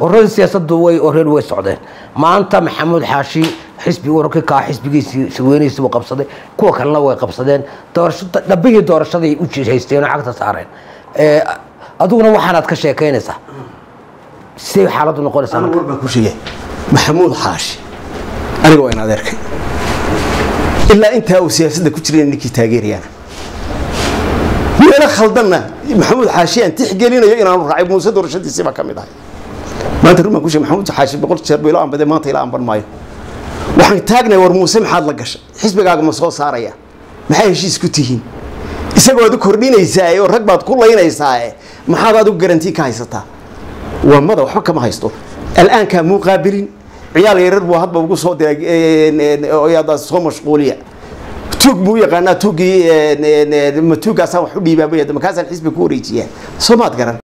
ururada siyaasaddu way oreen way socdeen maanta maxamuud xaashi xisbi ururkii kaa xisbigiisii shirweynihiisii buu qabsaday kuwa kalena way qabsadeen doorashada dhabbihii doorashaday u haysteen oo cagta saareen Ee, adiguna waxaanaad ka sheekaynaysaa sidee xaaladdu noqonaysaa anigu marka war baan ku sheegay maxamuud xaashi aniga waa in adeerkay ilaa intaa uu siyaasadda ku jiray ninkii taageerayana meelo khaldanna maxamuud xaashi aan tixgelinayo inaanu raacay muuse doorashadiisii baa ka mid ahay maanta run baan ku sheegay maxamuud xaashi boqol jeer buu ila anbaday maanta ila anban maayo waxaan taagnahay war muuse maxaad la gashay xisbigaaga ma soo saaraya maxay heshiis ku tihiin isagoo aad u kordhinaysaa oo rag baad ku laynaysaa maxaad adigu garantii ka haysataa waa mada waxba kama haysto al'aankaa muu qaabilin ciyaal yarar buu hadba ugu soo diray oyadaa soo mashquuliya tuug buu u yaqaanaa tuugii ma tuugaasaan wax u dhiibaa makaasaan xisbi ku wareejiyaa soo maad garan